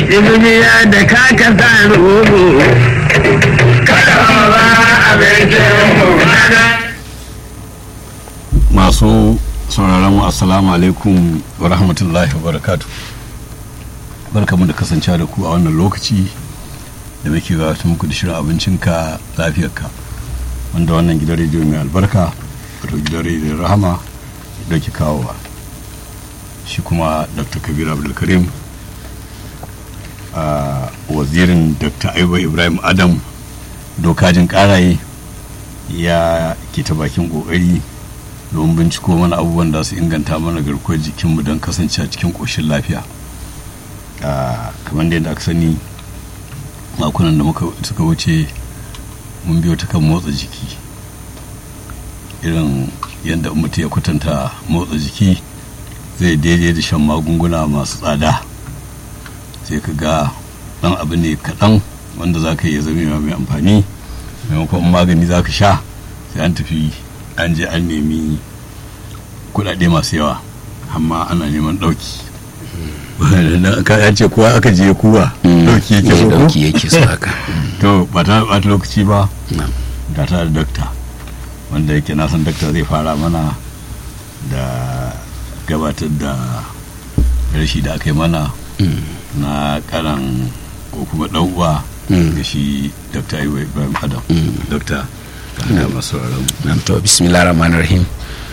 duniya da ka ka sa rubu kada ba abincin mu masu sauraron mu assalamu alaikum wa rahmatullahi wa barakatu barkamu da kasancewa da ku a wannan lokaci da muke gabatar muku da shirin abincinka lafiyarka wanda wannan gidan rediyo mai albarka wato gidan rediyon rahama da ke kawowa shi kuma dr kabir abdulkarim a wazirin dr aiwa ibrahim adam dokajin karaye ya ke ta bakin kokari domin binciko mana abubuwan da su inganta mana garkuwar jikinmu don kasance a cikin ƙoshin lafiya kamar da yadda aka sani makonan da muka suka wuce mun biyo ta kan motsa jiki irin yadda mutum ya kwatanta motsa jiki zai daidai da shan magunguna masu tsada sai ka ga ɗan abu ne kaɗan wanda za ka iya zama mai amfani maimakon magani za ka sha sai an tafi an je an nemi kudade masu yawa amma ana neman dauki ka ce kowa aka je kuwa dauki yake so dauki yake so haka to ba ta bata lokaci ba ga ta da dokta wanda yake na san dokta zai fara mana da gabatar da rashi da aka yi mana na karan ko kuma dan uwa ga shi dokta ibrahim adam dokta ga masu sauraron to bismillah rahman rahim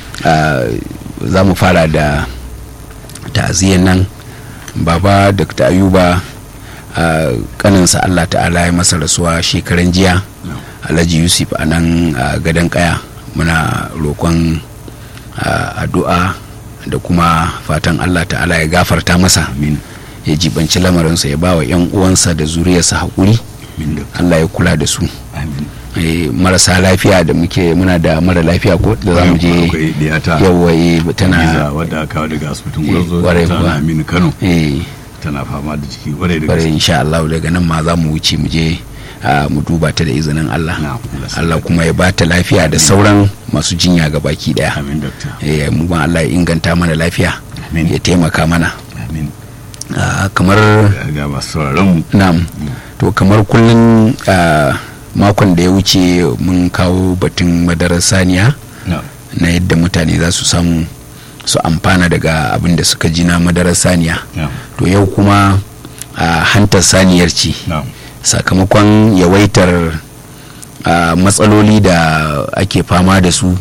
za mu fara da ta'aziyyar nan baba dr ayuba kaninsa allah ta'ala ya masa rasuwa shekaran jiya alhaji yusuf a nan gadon kaya muna roƙon addu'a da kuma fatan allah ta'ala ya gafarta masa ya jibanci lamarinsa ya ba wa 'yan uwansa da zuriyarsa haƙuri allah ya kula da su marasa lafiya da muke muna da mara lafiya ko da za mu je yawa tana wadda kawo daga asibitin gwarzo tana aminu kano tana fama da ciki kwarai da gaske insha Allah daga nan ma za mu wuce mu je mu duba ta da izinin Allah Allah kuma ya bata lafiya da sauran masu jinya ga baki daya mu ban Allah ya inganta mana lafiya ya taimaka mana kamar ga masu sauraron na'am to kamar kullun makon da ya wuce mun kawo batun madarar saniya na yadda mutane za su samu su amfana daga abin da suka ji na madarar saniya to yau kuma a hantar saniyar ce sakamakon yawaitar matsaloli da ake fama da su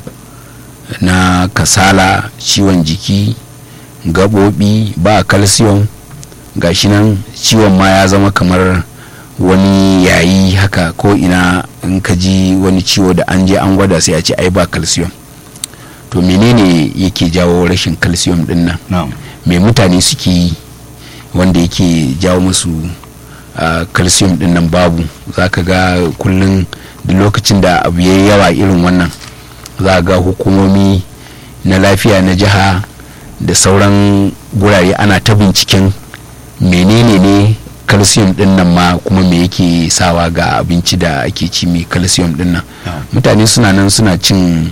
na kasala ciwon jiki gaɓoɓi ba calcium gashi nan ciwon ma ya zama kamar wani yayi haka ko ina in ka ji wani ciwo da an je an gwada sai a ce ai ba calcium to menene yake jawo rashin calcium din nan no. me mutane suke yi wanda yake jawo musu uh, calcium din nan babu za ka ga kullum da lokacin da abu ya yawa irin wannan za ga hukumomi na lafiya na jiha da sauran gurare ana ta binciken menene ne calcium din nan ma kuma me yake sawa ga abinci da ake ci mai calcium din nan mutane suna nan suna cin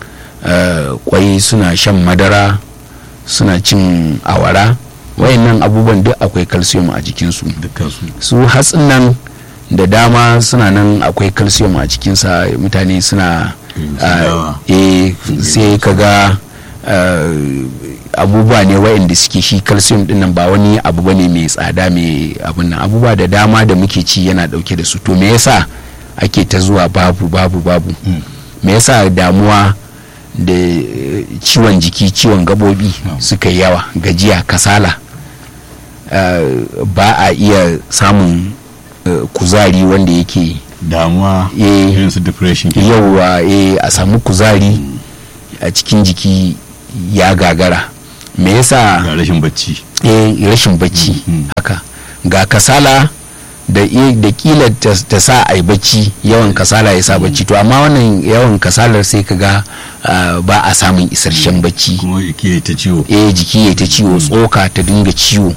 kwai suna shan madara suna cin awara wayannan abubuwan duk akwai calcium a jikinsu su hatsin nan da dama suna nan akwai calcium a cikinsa mutane suna sai kaga abubuwa ne waɗanda suke shi calcium din nan ba wani abu ba ne mai tsada mai abun nan abubuwa da dama da muke ci yana ɗauke da su to me yasa ake ta zuwa babu babu babu me yasa damuwa da ciwon jiki ciwon gabobi suka yi yawa gajiya kasala ba a iya samun kuzari wanda yake damuwa irin su depression yauwa a samu kuzari a cikin jiki ya gagara me yasa ga rashin bacci eh rashin bacci haka ga kasala da da kila ta sa ai bacci yawan kasala ya sa bacci to amma wannan yawan kasalar sai ka ga ba a samun isasshen bacci kuma jiki ta ciwo eh jiki ya ta ciwo tsoka ta dinga ciwo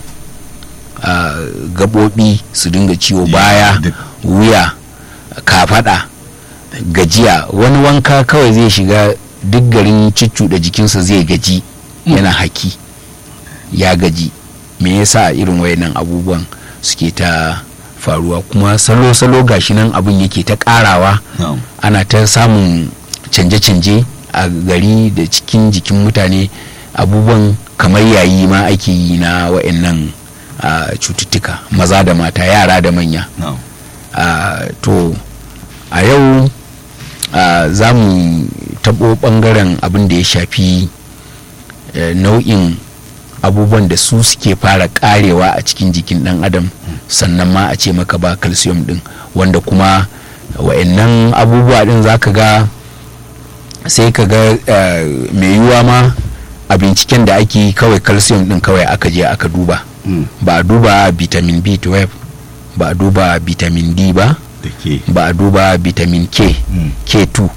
gabobi su dinga ciwo baya wuya kafada gajiya wani wanka kawai zai shiga duk garin da jikinsa zai gaji yana haki ya gaji me yasa irin wayannan abubuwan suke ta faruwa kuma salo-salo gashi nan abin yake ta karawa na'am ana ta samun canje-canje a gari da cikin jikin mutane abubuwan kamar yayi ma ake yi na wa'annan ah, cututtuka maza da mata yara da manya na'am Ah, to a yau ah, za mu taɓo ɓangaren abin da ya shafi eh, nau'in abubuwan da su suke fara karewa a cikin jikin ɗan adam sannan ma a ce maka ba calcium ɗin wanda kuma wa'annan abubuwa ɗin za ka ga sai ka ga eh, mai yiwuwa ma a binciken da ake yi kawai calcium ɗin kawai aka je aka duba Mm. ba a duba vitamin b12 ba a duba vitamin d ba da ke ba a duba vitamin k Mm. k2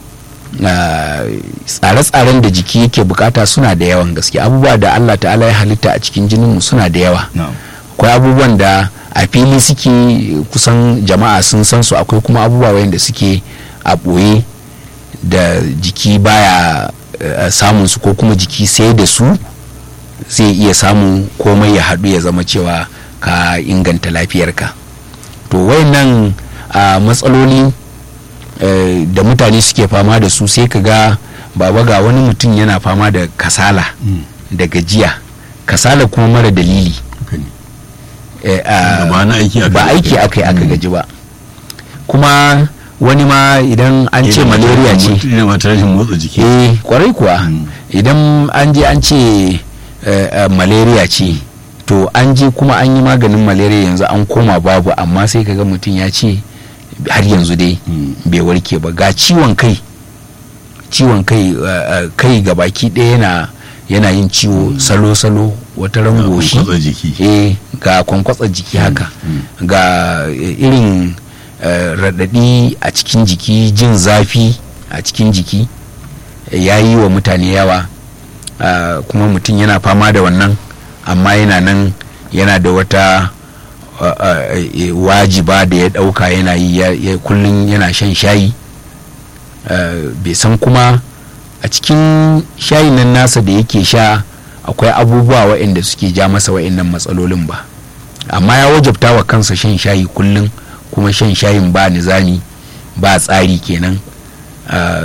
Ah, tsare-tsaren da jiki yake bukata suna da yawan gaske abubuwa da allah ta'ala ya halitta a cikin jininmu suna da yawa na'am akwai abubuwan da a fili suke kusan jama'a sun san su akwai kuma abubuwa wayanda suke a ɓoye da jiki baya eh, samun su ko kuma jiki sai da su zai iya samun komai ya haɗu ya zama cewa ka inganta lafiyarka to wayannan ah, matsaloli eh, da mutane suke fama da su sai ka ga baba ga wani mutum yana fama da kasala Mm. da gajiya kasala kuma mara dalili haka ne eh, ah, ba na aiki aka ba yi. aiki aka yi aka gaji ba kuma wani ma idan an ce Idan malaria mutum- ce idan mata rashin motsa jiki eh kwarai kuwa Mm. idan an je an ce eh, eh, malaria ce to an je kuma an yi maganin malaria yanzu an koma babu amma sai kaga mutum ya ce har yanzu dai Mm. bai warke ba ga ciwon kai ciwon kai eh, eh, kai ga baki ɗaya yana yana yin ciwo salo-salo wata Ga rangoshi kwankwatsa jiki. eh ga kwankwatsa jiki haka ga eh, irin eh, raɗaɗi a cikin jiki jin zafi a cikin jiki ya yi wa mutane yawa ah, kuma mutum yana fama da wannan amma yana nan yana da wata ah, ah, eh, wajiba da ya ɗauka yana yi ya- ya- kullum yana shan shayi ah, bai san kuma a cikin shayin nan nasa da yake sha akwai abubuwa waɗanda suke ja masa waɗannan matsalolin ba amma ya wajabta wa kansa shan shayi kullum kuma shan shayin ba nizami ba tsari kenan ah,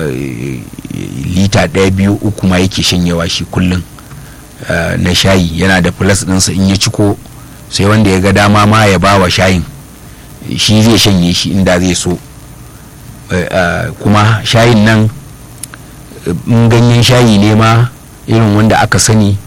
lita ɗaya biyu uku ma yake shanyewa shi kullum ah, na shayi yana da plus ɗinsa in ya ciko sai wanda ya ga dama ma ya ba wa shayin shi zai shanye shi inda zai so Eh, ah, kuma shayin nan in ganyen shayi ne ma irin wanda aka sani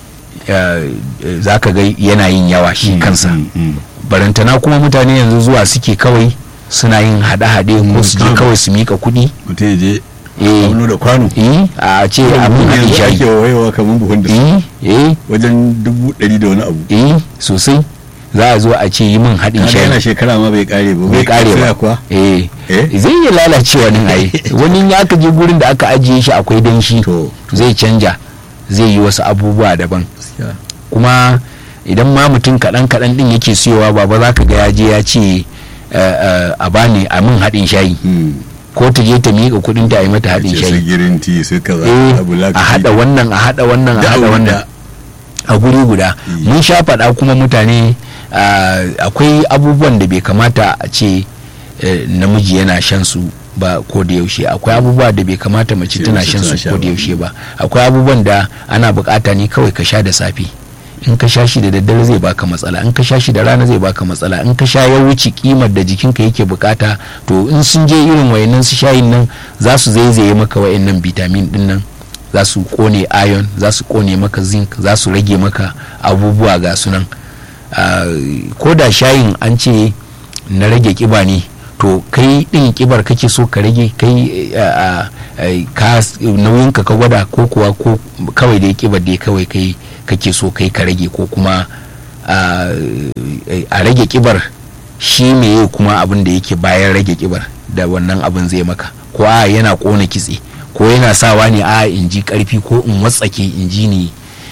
za ka ga yana yin yawa shi Mm, kansa mm, mm. barantana kuma mutane yanzu zuwa suke kawai suna yin haɗe-haɗe ko su je Mm. kawai su mika kuɗi mutum ya je eh auno da kwano eh, a ce abin haɗin yanzu ake shayi wayewa kamar buhun da eh eh wajen dubu ɗari da wani abu eh sosai za a zo a ce yi min haɗin Kaga yana shayi shekara ma bai kare ba bai kare tsaya ba kuwa eh Eh? zai iya lalacewa nan ai wani in aka je gurin da aka ajiye shi akwai danshi to zai canja zai yi wasu abubuwa daban gaskiya kuma idan ma mutum kaɗan kaɗan ɗin yake siyowa baba za ka ga ya je ya ce eh, eh, a bani a min haɗin shayi Hmm. ko ta je ta miƙa kuɗin ta a yi mata haɗin ce su shayi girin ti su kaza eh abu a haɗa wannan a haɗa wannan a Da haɗa abu wannan da- a guri guda Mm. mun sha faɗa kuma mutane ah, akwai abubuwan da bai kamata a ce eh, namiji yana shan su ba ko da yaushe akwai abubuwa da bai kamata mace Ce tana mace shan tana su sha ko ba. da yaushe ba akwai abubuwan da ana bukata ne kawai ka sha da safe in ka sha shi da daddare zai baka matsala in ka sha shi da rana zai baka matsala in ka sha ya wuce kimar da jikinka yake bukata to in sun je irin wayannan su shayin nan za su zaizaye maka wayannan vitamin din nan za su kone iron za su kone maka zinc za su rage maka abubuwa ga sunan Ah, ko da shayin an ce na rage kiba ne to kai din kibar kake so ka rage kai ah, ah, ka nauyinka ka gwada ko kuwa ko kawai dai kibar dai kawai kai kake so kai ka rage ko kuma ah, a rage kibar shi meye kuma abin da yake bayan rage kibar da wannan abin zai maka ko a yana kona kitse ko yana sawa ne a in ji karfi ko in watsake in ji ni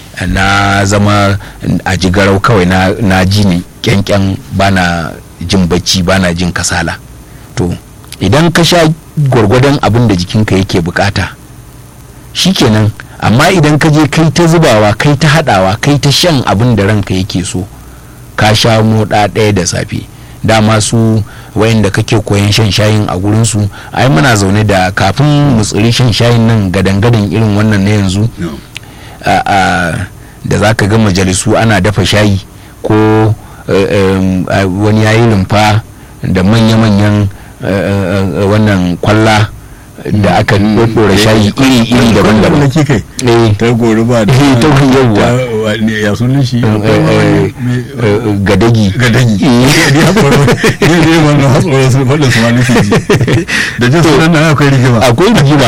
na zama a jigarau kawai na, na ji ni kyankyan bana jin bacci bana jin kasala to idan ka sha gwargwadon abin da jikinka yake bukata shikenan amma idan ka je kai ta zubawa kai ta hadawa kai ta shan abin da ranka yake so ka sha moɗa ɗaya da safe dama su wayanda kake koyan shan shayin a gurinsu ai muna zaune da kafin mu tsiri shan shayin nan gadan-gadan irin wannan na yanzu a- a- da za ka ga majalisu ana dafa shayi ko eh, em, a- wani yayi rumfa da manya-manyan eh, eh, eh, wannan kwalla da aka ɗora shayi iri-iri daban-daban Kwallon kai eh ta gori ba da Eh, ta yawwa. ta- wa- ne, ya sunan shi eh, eh, eh, gadagi gadagi Eh. ne ya tsoro ne ne wannan hatsoro su faɗin su ma nufi ji da jin sunan nan akwai rigima akwai rigima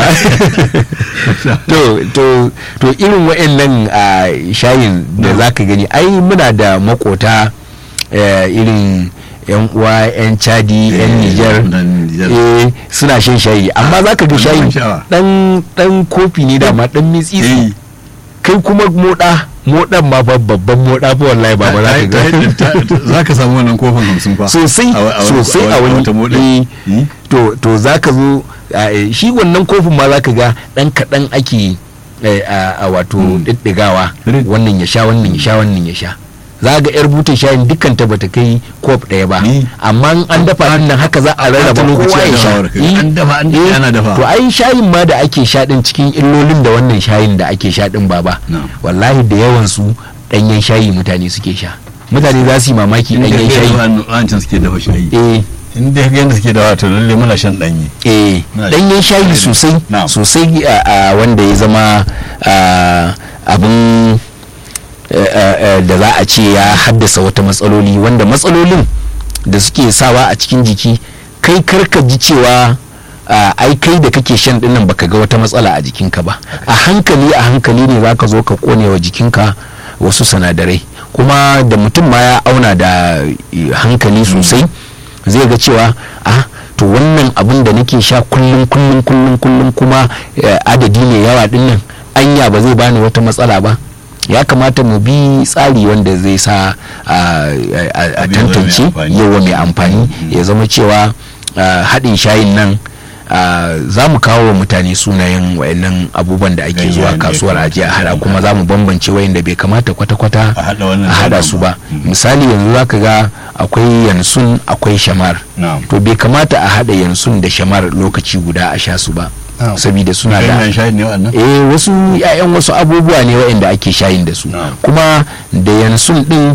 to to to irin wa'annan a shayin da za ka gani ai muna da makota eh, irin yan uwa yan chadi yan Eh, niger mutanen Nijar. eh, suna shan shayi amma za ka ga Wani shayin ban sha'awa. dan dan kofi ne da ma dan mitsitsi Eh. kai kuma moda modan ma fa babban moda fa wallahi ba ba za ka ga Ta- ta- ta- za ka samu wannan kofin hamsin fa sosai A wa- a wa- sosai a wani wata moɗa. eh, Hmm? to to za ka zo a, eh, shi wannan kofin ma za ka ga dan kaɗan ake eh, a a wato ɗiɗɗigawa Rid. wannan ya sha wannan ya sha wannan ya sha za ga yar butan shayin dukkan ta bata kai kof ɗaya ba Ni. amma in an dafa din nan haka za a rarraba ta lokaci kowa a ya sha dafawar kai. Eh, An dafa, an dafa, eh, ana dafa. to ai shayin ma da ake sha din cikin illolin da wannan shayin da ake sha din baba Na'am. wallahi da yawan su ɗanyen shayi mutane suke sha mutane za su yi mamaki Inda ɗanyen kai shayi zuwa wancan suke dafa shayi eh in dai yadda suke dafa to lalle muna shan ɗanye eh Na danyen shi. shayi sosai Na'am. sosai a a wanda ya zama a, abin eh, eh, eh, da za a ce ya haddasa wata matsaloli wanda matsalolin da suke sawa a cikin jiki kai karka ji cewa a, ai kai da kake shan dinnan baka ga wata matsala a jikinka ba a hankali a hankali ne zaka zo ka kone wa jikinka wasu sinadarai kuma da mutum ma ya auna da eh, hankali sosai zai ga cewa ah to wannan abin da nake sha kullum kullum kullum kullum kuma eh, adadi ne yawa dinnan anya ba zai bani wata matsala ba ya kamata mu bi tsari wanda zai sa a- a a Abin ya zama mai tantance amfani. yawa mai amfani ya zama cewa ah, haɗin shayin nan ah, za mu kawo wa mutane sunayen wayannan abubuwan da ake Ganyayen zuwa da ya kasuwar kamata ajiya a hada haɗa. kuma za mu bambance wayanda bai kamata kwata-kwata A haɗa wannan a da hada wannan su ba. ba misali yanzu za ka ga akwai yansun akwai shamar na'am to bai kamata a haɗa yansun da shamar lokaci guda a sha su ba Na'am. saboda suna da ganyen shayi ne wannan eh wasu ya'yan wasu abubuwa ne waɗanda ake shayin da su Na'am. kuma da yansun din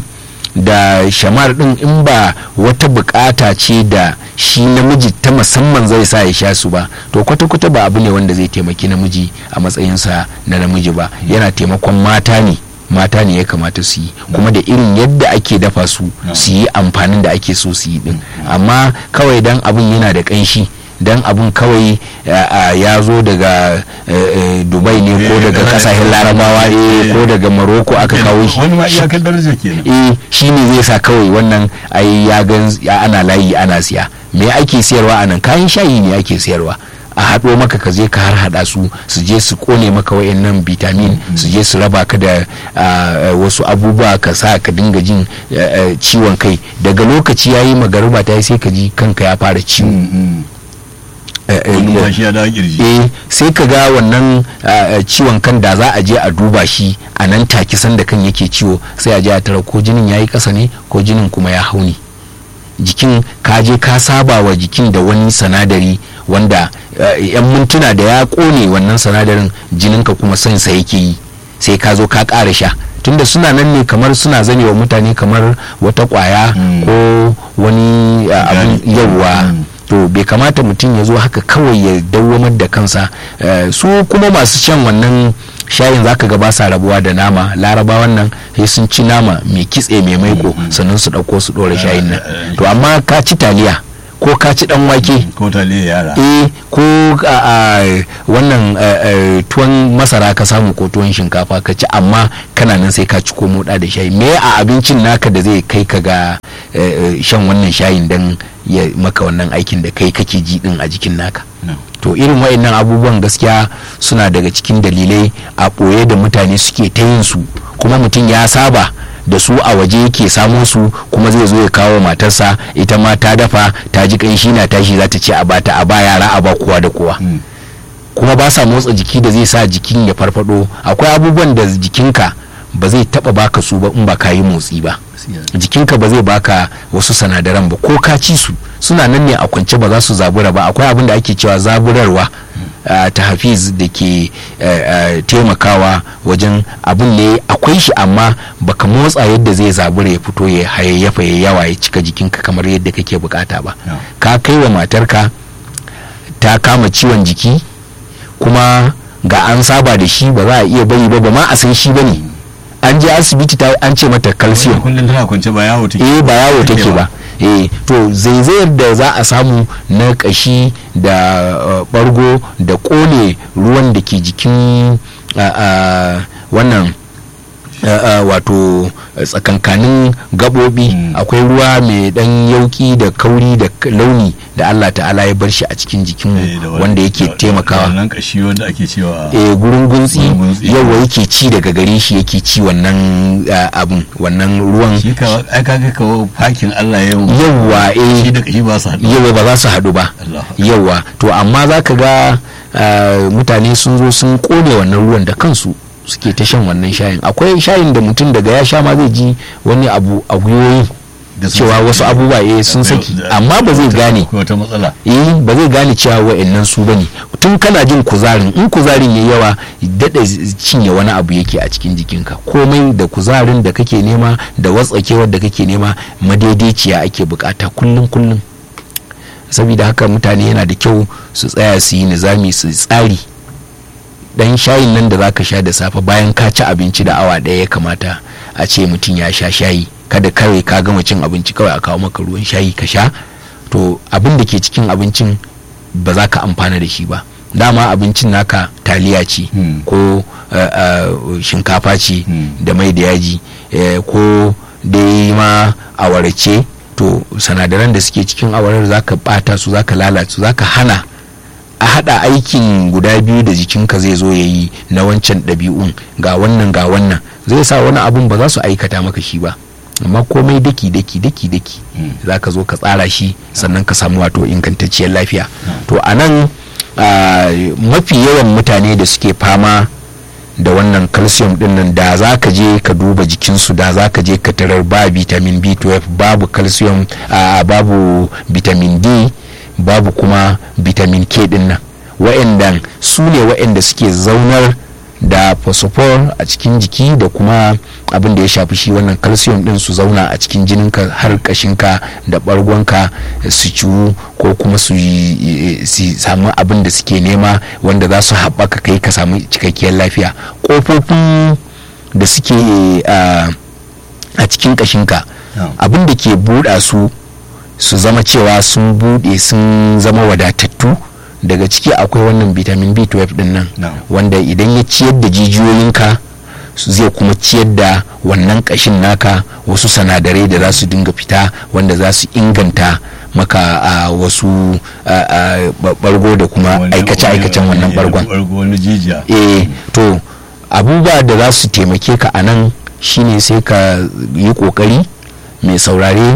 da shamar din in ba wata bukata ce da shi namiji ta musamman zai sa ya sha su ba to kwata-kwata ba abu ne wanda zai taimaki namiji a matsayinsa na namiji ba yana taimakon mata ne mata ne ya kamata su yi kuma da irin yadda ake dafa su su yi amfanin da ake so su yi din amma kawai dan abin yana da kanshi dan abun kawai a- a, ya zo daga eh, eh, dubai ne ko Eh, daga daga- kasashen larabawa ne eh. ko daga maroko aka kawo shi wani ma iyakar daraja kenan eh shi ne zai sa kawai wannan ai ya gan ya ana layi ana siya me ake siyarwa a nan kayan shayi ne ake siyarwa a haɗo maka ka je ka har haɗa su su je su kone maka wayannan vitamin su je su raba ka da ah, wasu abubuwa ka sa ka dinga jin eh, eh, ciwon kai daga lokaci yayi magariba ta yi sai ka ji kanka ya fara ciwo Mm, mm. Eh, eh, wani ma shi ya dawo kirji eh sai ka ga wannan ah, ah, ciwon kan da za a je a duba shi a nan take sanda kan yake ciwo sai a je a tara ko jinin yayi kasa ne ko jinin kuma ya hauni jikin ka je ka saba wa jikin da wani sanadari wanda ah, yan mintuna da ya kone wannan sanadarin jininka kuma son sa yake yi sai ka zo ka ƙara sha tunda suna nan ne kamar suna zane wa mutane kamar wata ƙwaya Mm. ko wani ah, abin Gani. yawwa Mm. to bai kamata mutum ya zo haka kawai ya dawwamar da kansa Eh, su kuma masu shan wannan shayin zaka ga ba sa rabuwa da nama larabawan nan sai sun ci nama mai kitse mai maiko sannan su ɗauko su ɗora shayin nan eh, to amma ka ci taliya ko ka ci ɗan wake ko taliya yara eh ko a a, wannan eh, eh, tuwon masara ka samu ko tuwon shinkafa ka ci amma kana nan sai ka ci ko moda da shayi me a abincin naka da zai kai ka ga eh, eh, shan wannan shayin dan ya maka wannan aikin da kai kake ji din a jikin naka No. to irin waɗannan abubuwan gaskiya suna daga cikin dalilai a ɓoye da mutane suke ta yin su kuma mutum ya saba da su a waje yake samo su kuma zai zo ya kawo matarsa ita ma ta dafa ta ji kanshi na tashi za ta ce a bata a ba yara a ba kowa da kowa Mm. kuma ba sa motsa jiki da zai sa jikin ya farfado akwai abubuwan da jikinka ba zai taba baka su ba in ba ka yi motsi ba jikinka ba zai baka wasu sanadaran ba ko ka ci su suna nan ne a kwance ba za su zabura ba akwai abin da ake cewa zaburarwa uh, ta hafiz da ke uh, uh, taimakawa wajen abin ne akwai shi amma baka motsa yadda zai zabura ya fito ya hayayyafa ya yawa ya cika jikinka kamar yadda kake bukata ba No. ka kai wa matarka ta kama ciwon jiki kuma ga an saba da shi ba za a iya bari ba ba ma a san shi ba ne an je asibiti ta an ce mata calcium kullum tana kwance ba yawo take eh ba yawo take ba eh to zaizayar da za a samu na kashi da uh, bargo da kone ruwan da ke jikin uh, uh, wannan uh, uh, wato tsakankanin gabobi Mm. akwai ruwa mai dan yauki da kauri da k- launi da Allah ta'ala ya bar shi a cikin jikinmu Eh, da wani- wanda yake da- da taimakawa wannan kashi wanda ake cewa eh gurin guntsi Gurin guntsi. yawa yake ci daga gare shi yake ci wannan uh, abun wannan ruwan shi ka ai kaga kawo fakin Allah ya yi yawa eh shi da kashi ba su haɗu yawa ba za su haɗu ba Allah yawa to amma za ka ga uh, mutane sun zo sun kone wannan ruwan da kansu suke ta shan wannan shayin akwai shayin da mutum daga ya sha ma zai ji wani abu a gwiwoyi Da sun cewa saki. wasu abubuwa eh sun Akwai- saki da- amma ba zai wata- gane akwai wata matsala eh ba zai gane cewa wa'annan su bane tun kana jin kuzarin in kuzarin ya yawa daɗa cinye wani abu yake a cikin jikinka komai da kuzarin da kake nema da watsakewar da kake nema madaidaiciya ake bukata kullum kullum saboda haka mutane yana da kyau su tsaya su yi nizami su tsari dan shayin nan da zaka sha da safe bayan ka ci abinci da awa ɗaya ya kamata a ce mutum ya sha shayi kada kawai ka gama cin abinci kawai a kawo maka ruwan shayi ka sha to abin da ke cikin abincin ba za ka amfana da shi ba dama abincin naka taliya ce Hmm. ko uh, uh, shinkafa ce Hmm. da mai da yaji eh, ko dai ma awara ce to sanadaran da suke cikin awarar za ka bata su za ka lalata su za ka hana a hada aikin guda biyu da jikinka zai zo ya yi na wancan ɗabi'un ga wannan ga wannan zai sa wani abun ba za su aikata maka shi ba amma komai daki daki daki daki Mm. za ka zo ka tsara shi sannan ka samu wato ingantacciyar lafiya to a nan ah, mafi yawan mutane da suke fama da wannan calcium din nan da za ka je ka duba jikinsu da za ka je ka tarar ba vitamin b12 babu calcium ah, babu vitamin d babu kuma vitamin k din nan wa'andan su ne wa'anda suke zaunar da phosphor a cikin jiki da kuma abin da ya shafi shi wannan calcium din su zauna a cikin jininka har kashinka da bargonka su ciwu ko kuma su yi- su samu abin da suke nema wanda za su haɓaka kai ka samu cikakkiyar lafiya ƙofofin da suke a a cikin kashinka Yeah. abin da ke buɗa su su zama cewa sun buɗe sun zama wadatattu daga ciki akwai wannan vitamin b12 din nan No. wanda idan ya ciyar da jijiyoyinka su zai kuma ciyar da wannan kashin naka wasu sanadarai da za su dinga fita wanda za su inganta maka a wasu a, a, ba- bargo da kuma Wani- aikace-aikacen wani- wannan bargon bargo wani jijiya eh to abubuwa da za su taimake ka a nan shine sai ka yi kokari mai saurare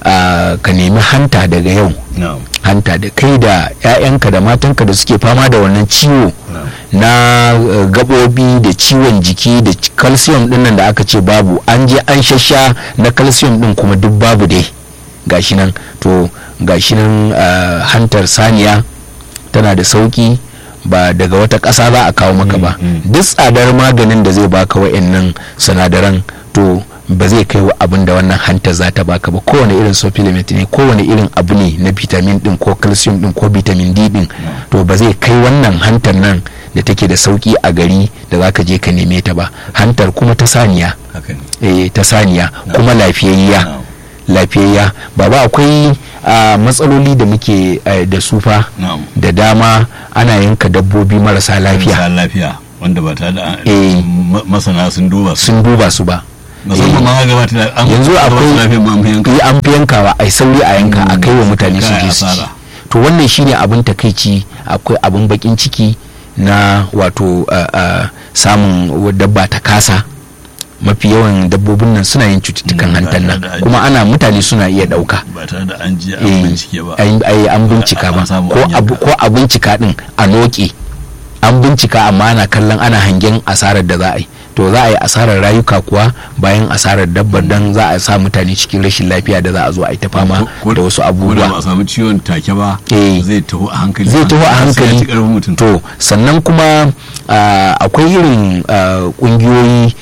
a, ka nemi hanta daga yau na'am hanta da kai da 'ya'yanka da matanka da suke fama da wannan ciwo na'am na uh, gabobi da ciwon jiki da c- calcium din nan da aka ce babu an je an shasha na calcium din kuma duk babu dai gashi nan to gashi nan uh, hantar saniya tana da sauki ba daga wata ƙasa za a kawo maka ba Mm, mm. duk tsadar maganin da zai baka wa'annan sinadaran to ba zai kai wa abin da wannan hantar za ta baka ba kowane irin supplement ne kowane irin abu ne na vitamin din ko calcium din ko vitamin d din to ba zai kai wannan hantar nan da take da sauki a gari da za ka je ka neme ta ba hantar kuma ta saniya haka ne eh, ta saniya kuma lafiyayya na'am lafiyayya baba akwai ah, matsaloli da muke eh, da sufa na'am da dama ana yanka dabbobi marasa lafiya marasa lafiya wanda ba ta da Eh. ma- masana sun duba su sun duba su ba musamman ma ga bata da an yanzu ba su akwai lafiya ma mu yanka yi an fi yankawa a sauri a yanka a kai wa mutane su Kai je su ci asara. to wannan shine abin takaici akwai abin bakin ciki na wato ah, ah, samun wa- dabba ta kasa mafi yawan dabbobin nan suna yin cututtukan Mm, ba hantar nan tare da an- kuma ana mutane suna iya ɗauka ba tare da an je an Eh, bincike ba ai- ai an bincika An ba samu ko an abu- yanka. ko a bincika din a noke an bincika amma ana kallon ana hangen asarar da za a yi to za a yi asarar rayuka kuwa bayan asarar dabbar dan za a sa mutane cikin rashin lafiya da za a zo a yi ta fama Ko- da wasu ko da ba abubuwa a samu ciwon take ba Eh. zai taho a hankali zai taho a Sai ya hankali ci karfin mutum to sannan kuma ah, akwai irin ah, kungiyoyi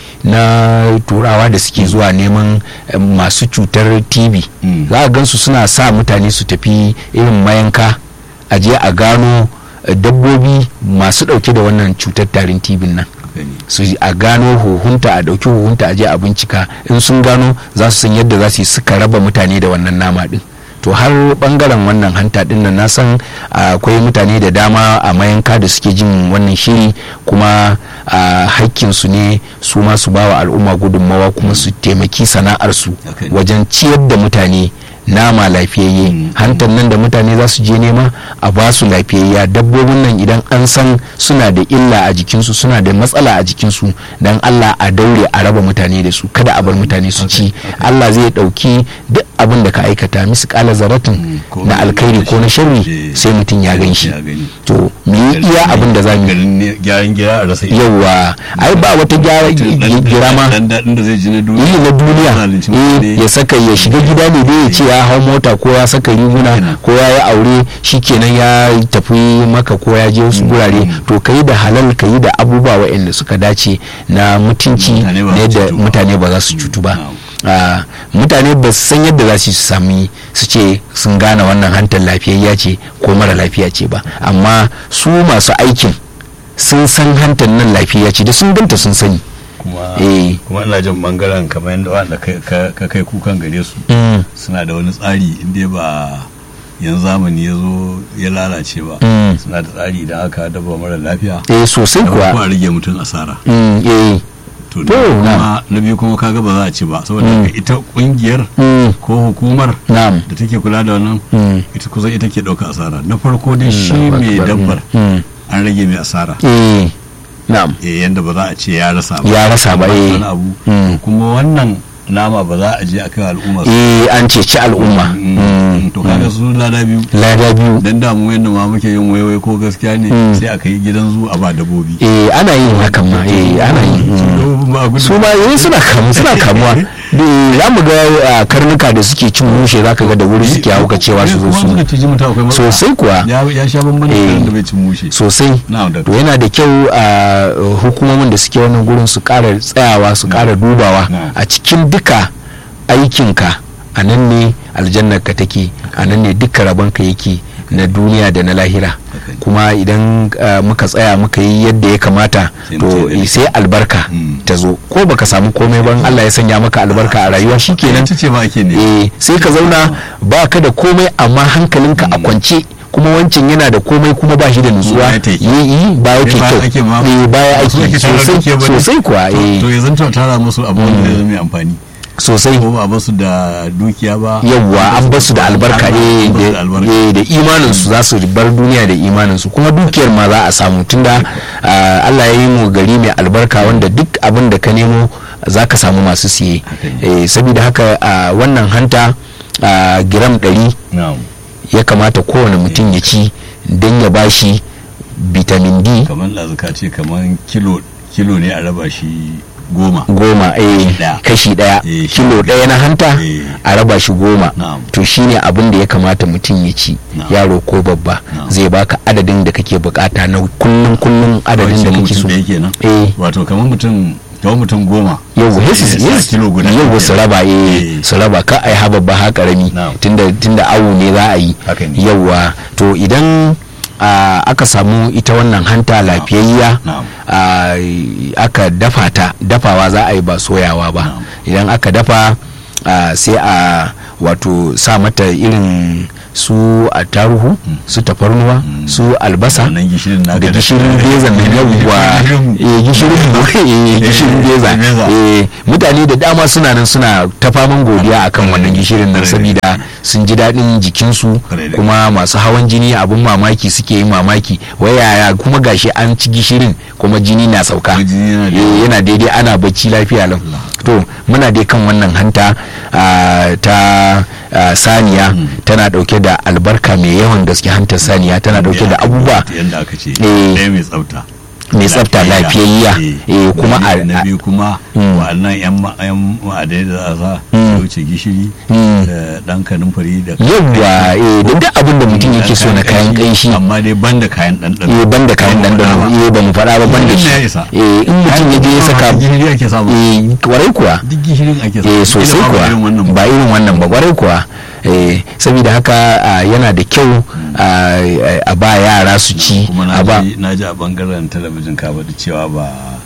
na turawa da suke zuwa neman eh, masu cutar tv Mm. za a gansu suna sa mutane su tafi irin mayanka a je a gano eh, dabbobi masu dauke da wannan cutar tarin tv nan Gani. su a gano huhunta a dauki huhunta a je a bincika in sun gano za su san yadda za su yi suka raba mutane da wannan nama din to har bangaren wannan hanta din nan na san akwai mutane da dama a mayanka da suke jin wannan shiri kuma a hakkin su ne su ma su bawa al'umma gudunmawa kuma su taimaki sana'arsu Haka ne. wajen ciyar da mutane nama lafiyayye Mm. hantar nan da mutane za su je nema a ba su lafiyayya dabbobin nan idan an san suna da illa a jikinsu suna da matsala a jikinsu dan Allah a daure a raba mutane da su kada a bar mutane su ci Allah zai dauki duk abin da ka aikata misu kala zaratin Mm. Ko na na alkhairi ko na sharri Eh. sai mutum ya gan shi Ya gani. to mu yi iya abin da za mu yi Garin ne- gyaran gira a rasa ido. yauwa ai ba wata gyara Dan- gira ma dan daɗin da zai ji na duniya yi na duniya Zalunci eh, mutane. ya saka ya shiga gida ne dai ya ce ya hau mota ko ya saka riguna Kenan. ko ya yi aure shikenan ya tafi maka ko ya je wasu gurare to ka yi da halal ka yi da abubuwa waɗanda suka dace na mutunci Mutane ba na za su yadda cutu ba. mutane ba za su cutu ba Na'am. Ah, mutane ba su san yadda za su sami su ce sun gane wannan hantar lafiyayya ce ko mara lafiya ce ba amma su masu aikin sun san hantar nan lafiya ce da sun ganta sun sani kuma Eh. kuma ina jin bangaren kamar yadda wanda kai- ka ka kai kukan gare su Mm, suna da wani tsari inda ba yanzu zamani ya zo ya lalace ba Mm. suna da tsari idan aka dabba mara lafiya eh sosai da farko kuwa a rage mutum asara Mm, eh to To, na biyu na'am. kuma na biyu kuma kaga ba za a ci ba saboda Mm. haka ita kungiyar Mm, ko hukumar na'am da take kula da wannan Mm. ita kusan ita ke ɗauka asara na farko dai shi Allahu mai Akbar. dabbar Mm, an rage mai asara eh na'am eh yanda ba za a ce ya rasa ba Ya rasa ba, An eh. wani abu Mm. kuma wannan nama ba za a je a kai al'umma su eh an ceci al'umma Mm. Mm, to kaga mm. su lada biyu lada biyu dan da mu yanda ma muke yin waiwai ko gaskiya ne Mm. sai a kai gidan zu a ba dabbobi eh ana yin hakan ma eh ana yin Su mm. dabbobin ba a gudu. su ma eh suna kamu suna kamuwa da za mu ga ah, karnuka da suke cin mushe zaka ga da wuri suke hauka cewa su zo Kuma su suka ci mutum akwai matsala. sosai kuwa ya ya sha bamban da Eh. karen da bai cin mushe sosai na'am da to yana da kyau a hukumomin da suke wannan gurin su ƙara tsayawa su ƙara dubawa Na'am. a cikin duka aikinka a nan ne aljannarka take a nan ne duka rabonka yake na duniya da na lahira Okay. kuma idan ah, muka tsaya muka yi yadda ya kamata Sai to mutum ya eh, sai albarka Mm. ta zo ko baka samu komai ban Allah ya sanya maka albarka a rayuwa shikenan ita ce ba ake ne eh sai ka zauna ba ka da komai amma hankalinka a kwance kuma wancan yana da komai kuma ba shi da nutsuwa Baya ta yi. yi yi baya ke Eh, baya ake kyau ma- eh baya Su ake ake tara sosai dukiya ba ne. sosai kuwa To- eh to ya zanta tara musu abu wanda zai zama mai amfani sosai ko ba basu da dukiya ba yawwa an basu da albarka eh An basu da da albarka eh, da imanin su za su bar duniya da imanin su kuma dukiyar ma za a samu tunda ah, Allah ya yi mu gari mai albarka wanda duk abin da ka nemo za ka samu masu siye eh saboda haka ah, wannan hanta ah, giram ɗari na'am ya kamata kowane mutum ya ci don ya bashi vitamin D kamar ɗazuka ce kamar kilo kilo ne a raba shi goma goma eh ɗaya. kashi daya Eh, kilo daya na hanta Eh. a raba shi goma Na'am. to shine abin da ya kamata mutum ya ci Na'am. yaro ko babba Na'am. zai baka adadin da kake bukata na kullum kullum adadin da Kawai kake mutum so ɗaya kenan eh wato kamar mutum kamar mutum goma yau Sai yesu ya sa kilo guda yau kenan. su raba eh Eh. su raba ka ai haba ba ha karami Na'am. tunda tunda awu ne za a yi Haka ne. yauwa to idan ah, aka samu ita wannan hanta lafiyayya Na'am. ah, aka dafa ta dafawa za a yi ba soyawa ba Na'am. idan aka dafa ah, sai a wato sa mata irin su a taruhu su tafarnuwa su albasa Wannan gishirin naka da da- gishirin beza mai yawwa eh gishirin eh gishirin beza beza. eh mutane da dama suna nan suna ta faman godiya akan wannan gishirin nan Kwarai da saboda sun ji daɗin jikinsu Kwarai da kuma masu hawan jini abun mamaki suke yin mamaki wai yaya kuma gashi an ci gishirin kuma jini na sauka Kuma jini yana Eh, daidai. yana daidai ana bacci lafiya lau to muna dai kan wannan hanta ah, ta ah, saniya tana dauke da albarka mai yawan gaske hantar saniya tana dauke da abubuwa yadda aka ce Eh. ɗaya mai tsafta mai tsafta lafiyayya eh kuma na a na biyu kuma Mm. wa'annan yan ma- yan ma'adai da za a sa Mm. da wuce gishiri Mm. da dan kanumfari da yawwa eh da duk abin da mutum yake so na kayan kanshi amma dai ban da kayan ɗanɗano eh ban da kayan dandano eh ba mu faɗa ba ban da shi ya isa eh in mutum ya je ya saka gishiri ake samu eh kwarai kuwa duk gishirin ake samu eh sosai Kila ma ba kuwa irin wannan ba. ba irin wannan ba kwarai kuwa eh saboda haka ah, yana da kyau ah, a ba yara su ci kuma a ba na ji na ji a bangaren talabijin ka faɗi cewa ba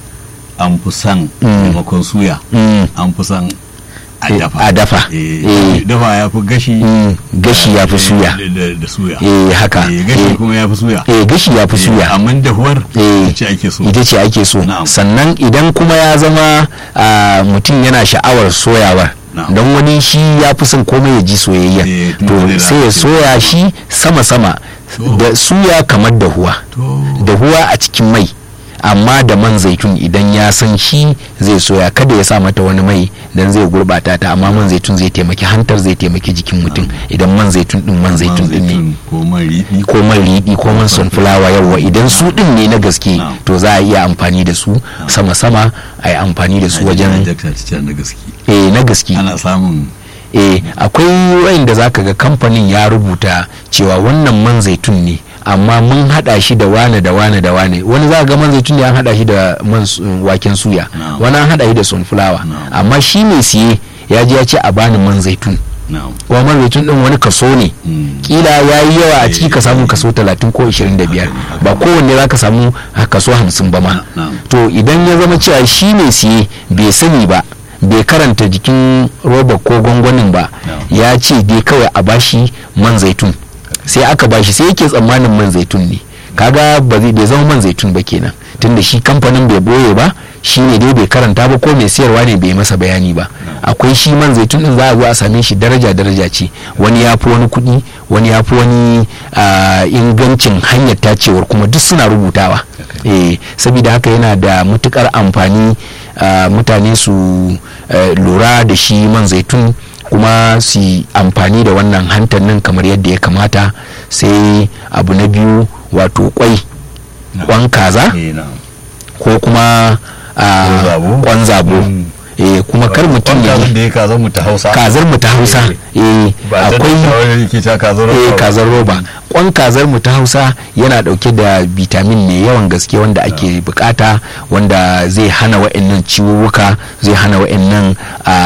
an fi son Mm. maimakon suya Mm, an fi son a Eh, dafa a dafa. Eh, Eh. dafa ya fi gashi mm, gashi ya fi eh, suya da- da- da suya eh haka Eh, gashi eh, kuma ya fi suya eh gashi ya fi Eh, suya amma dahuwar Eh. ce ake so ita ce ake so Na'am. sannan idan kuma ya zama ah, mutum yana sha'awar soyawar Na'am. don wani shi ya fi son komai ya ji soyayya Eh, tun to da sai ya lalace. soya shi sama-sama To. da suya kamar dahuwa to dahuwa a cikin mai amma da man zaitun idan ya san shi zai soya kada ya sa mata wani mai dan zai gurbata ta amma man zaitun zai taimaki hantar zai taimaki jikin mutum idan man zaitun din man zaitun din ne zaitun ko man riɗi ko man riɗi ko man sunfulawa yawa idan su din ne na gaske Na'am. to za a iya amfani da su sama-sama a yi amfani da su wajen jakta ta na gaske eh na gaske ana samun eh akwai wayanda zaka ga kamfanin ya rubuta cewa wannan man zaitun ne amma mun hada shi da wane da wane da wane wani za ga man zaitun ne an hada shi da man su- waken suya Na'am. wani an hada shi da sunfulawa Na'am. amma shi mai siye ya je ya ce a bani man zaitun na'am kuma man zaitun din wani kaso ne Mm. kila ya yi yawa a ciki Eh, ka samu eh. kaso 30 ko 25 ba kowanne za ka samu kaso 50 ba ma Na'am. to idan ya zama cewa shi mai siye bai sani ba bai karanta jikin roba ko gwangwanin ba Na'am. ya ce dai kawai a bashi man zaitun sai aka bashi sai yake tsammanin man zaitun ne kaga ba zai bai zama man zaitun ba kenan tunda shi kamfanin bai boye ba shi ne dai bai karanta ba ko mai siyarwa ne bai masa bayani ba akwai shi man zaitun din za a zo a same shi daraja daraja ce wani ya fi wani kuɗi wani ya fi wani ah, ingancin hanyar tacewar kuma duk suna rubutawa eh saboda haka yana da matukar amfani ah, mutane su eh, lura da shi man zaitun kuma su yi amfani da wannan hantar nan kamar yadda ya kamata sai abu na biyu wato kwai Na'am. kwan kaza eh na'am ko kuma ah, Kwan zabo. kwan zabo Mm. eh kuma kar mutum ya da ya kaza mu ta hausa kazar mu ta hausa eh ba ta akwai akwai yake ta kazar eh roba. kazar roba kwan kazar mu ta hausa yana dauke da vitamin mai yawan gaske wanda ake bukata wanda zai hana wa'annan ciwuwuka zai hana wa'annan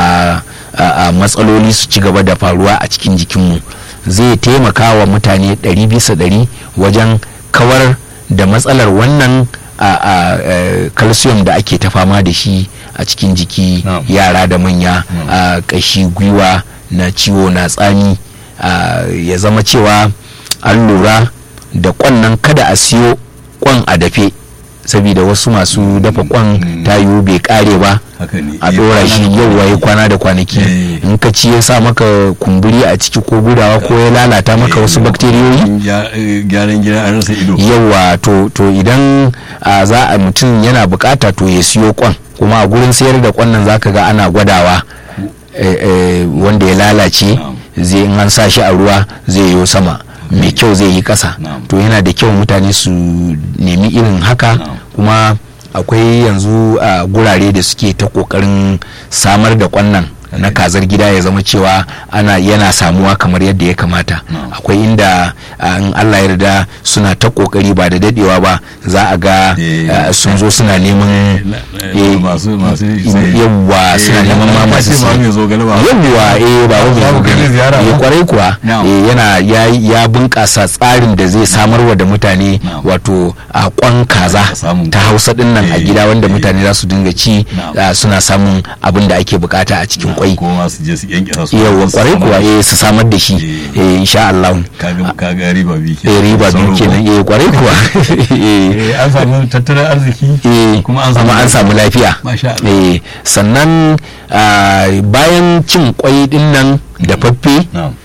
a a matsaloli su ci gaba da faruwa a cikin jikinmu zai taimaka wa mutane ɗari bisa ɗari wajen kawar da matsalar wannan a a eh, calcium da ake ta fama da shi a cikin jiki Na'am. yara da manya Na'am. a kashi gwiwa na ciwo na tsami a, ya zama cewa an lura da kwan nan kada a siyo kwan a dafe saboda wasu masu dafa kwan Mm. ta yiwu bai kare ba haka ne a Eh, dora kwana shi da yau waye kwanaki. kwana da kwanaki Eh. in ka ci ya sa maka kumburi a ciki ko gudawa ko ya lalata maka Eh, wasu bakteriyoyi gya- eh, gyaran gida an rasa ido yawa to to idan a, za a mutum yana bukata to ya siyo kwan kuma a gurin sayar da kwan nan zaka ga ana gwadawa eh, eh, wanda ya lalace Na'am. zai in an sa shi a ruwa zai yi sama mai kyau zai yi kasa Na'am. to yana da kyau mutane su nemi irin haka Na'am. kuma akwai yanzu a gurare da suke ta kokarin samar da kwannan na kazar gida ya zama cewa ana yana samuwa kamar yadda ya kamata Na'am. akwai inda a, in Allah ya yarda suna ta kokari ba da dadewa ba za a ga Eh. a, sun zo suna neman Na- eh, eh, masu masu yawwa Eh, suna neman ma na masu ce ba saye. mai zo gani ba yawwa eh ba wani Babu zo kai gani. ziyara eh ba? kwarai kuwa Na'am. eh, yana ya ya bunkasa tsarin da zai samarwa da mutane Na'am. wato a kwan kaza A samun ta hausa din nan a eh, gida wanda eh. mutane za su dinga ci Na'am. ah, suna samun abin da ake bukata a cikin kwai ko ma su je su yanke su yawwa kwarai kuwa eh su samar da shi Eh. eh insha Allah kaga kaga riba bi ke eh riba biyu kenan eh kwarai kuwa eh eh an samu tattalin arziki eh kuma an samu kuma an samu lafiya Masha Allah. eh sannan ah, bayan cin kwai din nan da faffe na'am